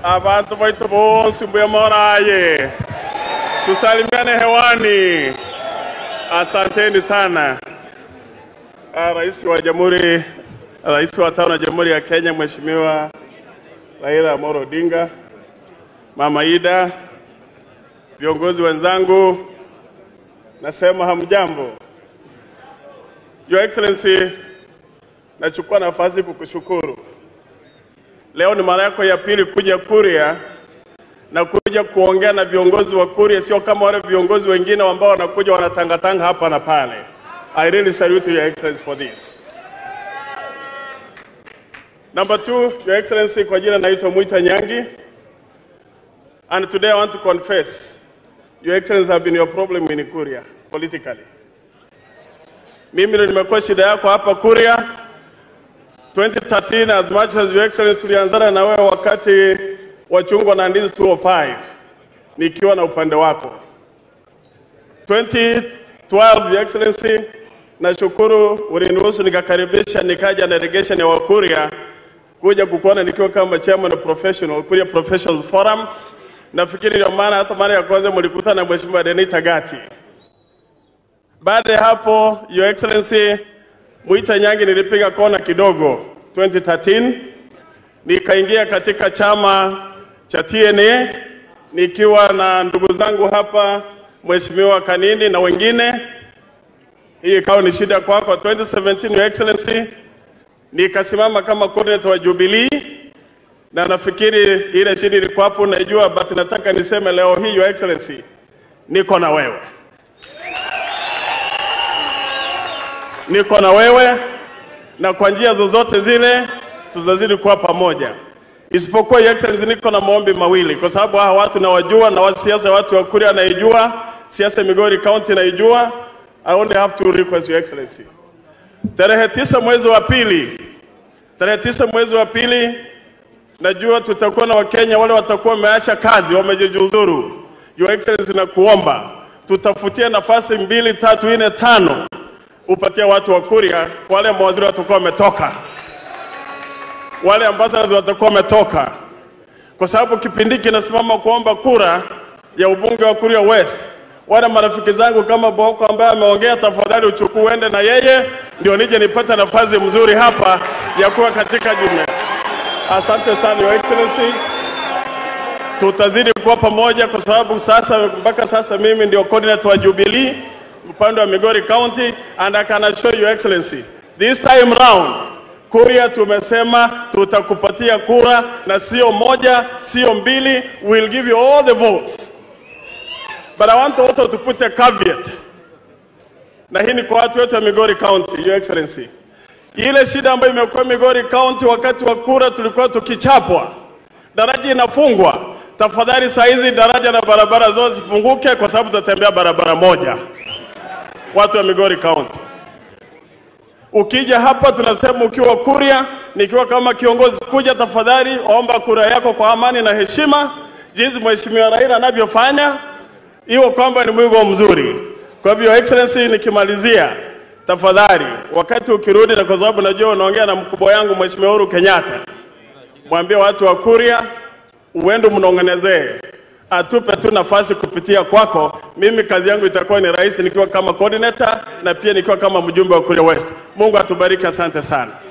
abantu baitu bonsi mbuya moraye, tusalimiane hewani. Asanteni sana. Ah, Rais wa Jamhuri, Rais wa tano wa Jamhuri ya Kenya Mheshimiwa Raila Amolo Odinga, Mama Ida, viongozi wenzangu, nasema hamjambo. Your Excellency, nachukua nafasi kukushukuru. Leo ni mara yako ya pili kuja Kuria na kuja kuongea na viongozi wa Kuria, sio kama wale viongozi wengine ambao wanakuja wanatangatanga hapa na pale. I really salute Your Excellency for this. Number two, Your Excellency, kwa jina naitwa Mwita Nyangi. And today I want to confess, Your Excellency have been your problem in Kuria politically. Mimi ndio nimekuwa shida yako hapa Kuria 2013 as much as Your Excellency tulianzana na wewe wakati wa chungwa na ndizi 205 nikiwa na upande wako. 2012 Your Excellency, nashukuru uliniruhusu nikakaribisha nikaja na delegation ya Wakuria kuja kukuona nikiwa kama chairman of professional Kuria Professionals Forum. Nafikiri ndio maana hata mara ya kwanza mlikutana na Mheshimiwa Denita Gati. Baada ya hapo, Your Excellency, Mwita Nyangi nilipiga kona kidogo 2013 nikaingia katika chama cha TNA nikiwa na ndugu zangu hapa, Mheshimiwa Kanini na wengine. Hii ikawa ni shida kwako. 2017 Your Excellency, nikasimama kama coordinator wa Jubilee na nafikiri ile shida ilikuwa hapo, naijua, but nataka niseme leo hii Your Excellency, niko na wewe, niko na wewe na kwa njia zozote zile tutazidi kuwa pamoja, isipokuwa Your Excellency, niko na maombi mawili, kwa sababu hawa watu nawajua na wa siasa, watu wa Kuria naijua, siasa ya Migori County naijua. I only have to request Your Excellency, tarehe tisa mwezi wa pili, tarehe tisa mwezi wa pili najua tutakuwa na Wakenya wale watakuwa wameacha kazi, wamejiuzuru. Your Excellency, na kuomba tutafutie nafasi mbili, tatu, nne, tano upatie watu wa Kuria, wale mawaziri watakuwa wametoka, wale ambassadors watakuwa wametoka, kwa sababu kipindi kinasimama kuomba kura ya ubunge wa Kuria West. Wale marafiki zangu kama Boko ambaye ameongea, tafadhali uchukue uende na yeye, ndio nije nipate nafasi mzuri hapa ya kuwa katika jumuiya. Asante sana Your Excellency, tutazidi kuwa pamoja kwa sababu sasa mpaka sasa mimi ndio coordinator wa Jubilee upande wa Migori County and I can assure Your Excellency this time round Kuria tumesema tutakupatia kura na sio moja, sio mbili, we'll give you all the votes. But I want also to put a caveat, na hii ni kwa watu wetu wa Migori County, Your Excellency. Ile shida ambayo imekuwa Migori County wakati wa kura, tulikuwa tukichapwa, daraja inafungwa. Tafadhali saa hizi daraja na barabara zote zifunguke, kwa sababu tutatembea barabara moja, watu wa Migori County. Ukija hapa tunasema ukiwa Kuria, nikiwa kama kiongozi, kuja tafadhali, omba kura yako kwa amani na heshima, jinsi Mheshimiwa Raila anavyofanya, iwe kwamba ni mwigo mzuri. Kwa hivyo Your Excellency, nikimalizia tafadhali, wakati ukirudi, na kwa sababu najua unaongea na mkubwa yangu Mheshimiwa Uhuru Kenyatta, mwambie watu wa Kuria uende mnong'onezee, atupe tu nafasi kupitia kwako. Mimi kazi yangu itakuwa ni rahisi nikiwa kama coordinator na pia nikiwa kama mjumbe wa Kuria West. Mungu atubariki, asante sana.